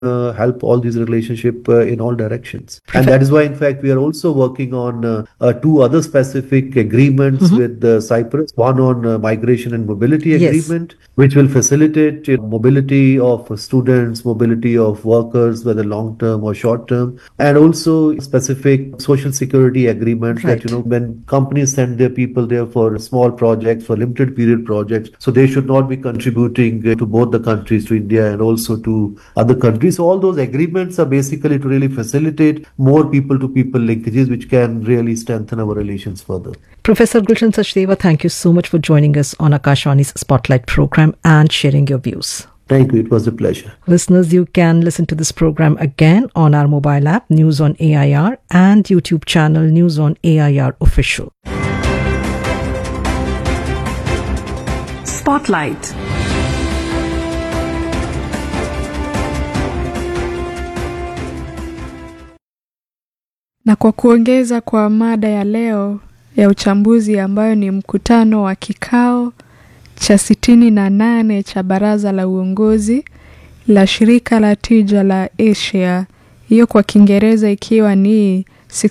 uh, help all these relationship uh, in all directions. And that is why, in fact, we are also working on uh, uh, two other specific agreements Mhm. with uh, Cyprus. One on uh, migration and mobility Yes. agreement, which will facilitate you know, mobility of students, mobility of workers, whether long term or short term, and also specific social security agreements Right. that you know when companies send their people there for small projects, for limited period projects, so they should not be contributing uh, to both the countries, to India and also to other countries. So all those agreements are basically to really facilitate more people to people linkages, which can really strengthen our relations further. Professor Gulshan Sachdeva, thank you so much for joining us on Akashwani's Spotlight program and sharing your views. Thank you. It was a pleasure. Listeners, you can listen to this program again on our mobile app, News on AIR, and YouTube channel, News on AIR Official. Spotlight. Na kwa kuongeza kwa mada ya leo ya uchambuzi ambayo ni mkutano wa kikao cha sitini na nane cha baraza la uongozi la shirika la tija la Asia, hiyo kwa Kiingereza ikiwa ni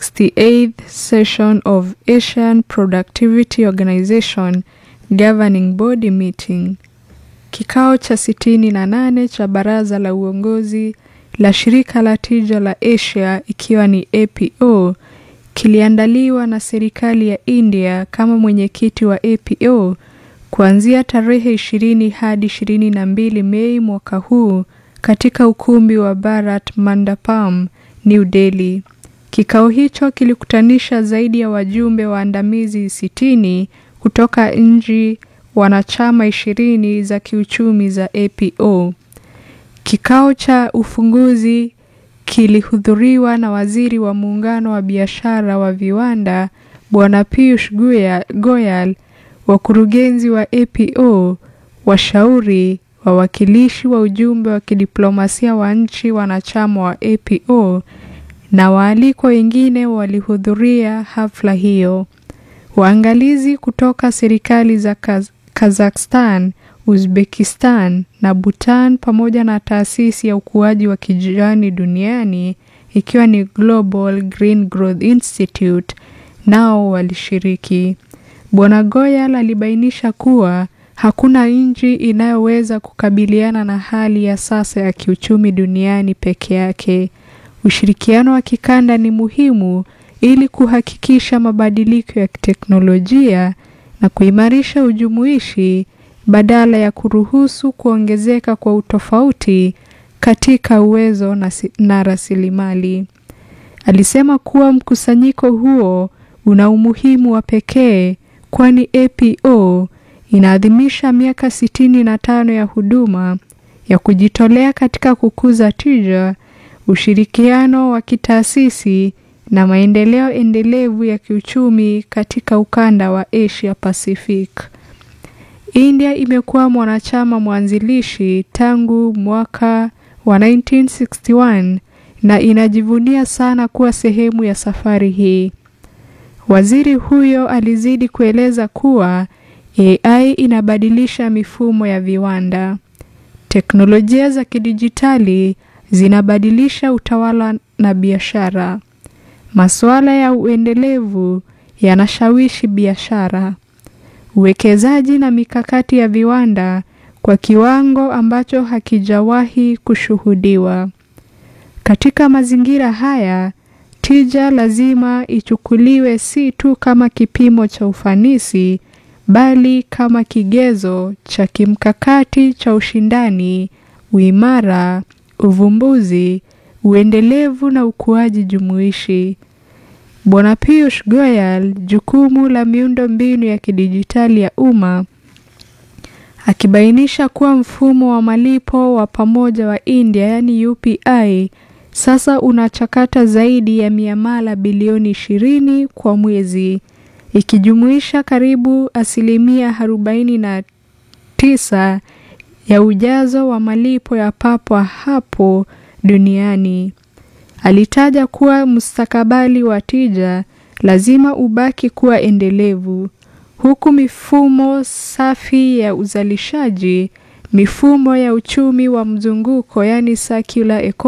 68th session of Asian Productivity Organization Governing Body Meeting. Kikao cha sitini na nane cha baraza la uongozi la shirika la tija la Asia ikiwa ni APO kiliandaliwa na serikali ya India kama mwenyekiti wa APO kuanzia tarehe ishirini hadi ishirini na mbili Mei mwaka huu katika ukumbi wa Bharat Mandapam, New Delhi. Kikao hicho kilikutanisha zaidi ya wajumbe waandamizi sitini kutoka nchi wanachama ishirini za kiuchumi za APO. Kikao cha ufunguzi kilihudhuriwa na waziri wa muungano wa biashara wa viwanda Bwana Piyush Goya- Goyal, wakurugenzi wa APO, washauri, wawakilishi wa ujumbe wa kidiplomasia wa nchi wanachama wa APO na waalikwa wengine walihudhuria hafla hiyo. Waangalizi kutoka serikali za Kaz Kazakhstan, Uzbekistan na Bhutan pamoja na taasisi ya ukuaji wa kijani duniani ikiwa ni Global Green Growth Institute nao walishiriki. Bwana Goyal alibainisha kuwa hakuna nchi inayoweza kukabiliana na hali ya sasa ya kiuchumi duniani peke yake. Ushirikiano wa kikanda ni muhimu ili kuhakikisha mabadiliko ya teknolojia na kuimarisha ujumuishi badala ya kuruhusu kuongezeka kwa utofauti katika uwezo na, si- na rasilimali. Alisema kuwa mkusanyiko huo una umuhimu wa pekee kwani APO inaadhimisha miaka sitini na tano ya huduma ya kujitolea katika kukuza tija, ushirikiano wa kitaasisi na maendeleo endelevu ya kiuchumi katika ukanda wa Asia Pacific. India imekuwa mwanachama mwanzilishi tangu mwaka wa 1961 na inajivunia sana kuwa sehemu ya safari hii. Waziri huyo alizidi kueleza kuwa AI inabadilisha mifumo ya viwanda. Teknolojia za kidijitali zinabadilisha utawala na biashara. Masuala ya uendelevu yanashawishi biashara, uwekezaji na mikakati ya viwanda kwa kiwango ambacho hakijawahi kushuhudiwa. Katika mazingira haya, tija lazima ichukuliwe si tu kama kipimo cha ufanisi, bali kama kigezo cha kimkakati cha ushindani, uimara, uvumbuzi, uendelevu na ukuaji jumuishi. Bwana Piyush Goyal, jukumu la miundo mbinu ya kidijitali ya umma, akibainisha kuwa mfumo wa malipo wa pamoja wa India yaani UPI sasa unachakata zaidi ya miamala bilioni ishirini kwa mwezi ikijumuisha karibu asilimia arobaini na tisa ya ujazo wa malipo ya papo hapo duniani. Alitaja kuwa mustakabali wa tija lazima ubaki kuwa endelevu huku mifumo safi ya uzalishaji mifumo ya uchumi wa mzunguko, yani circular economy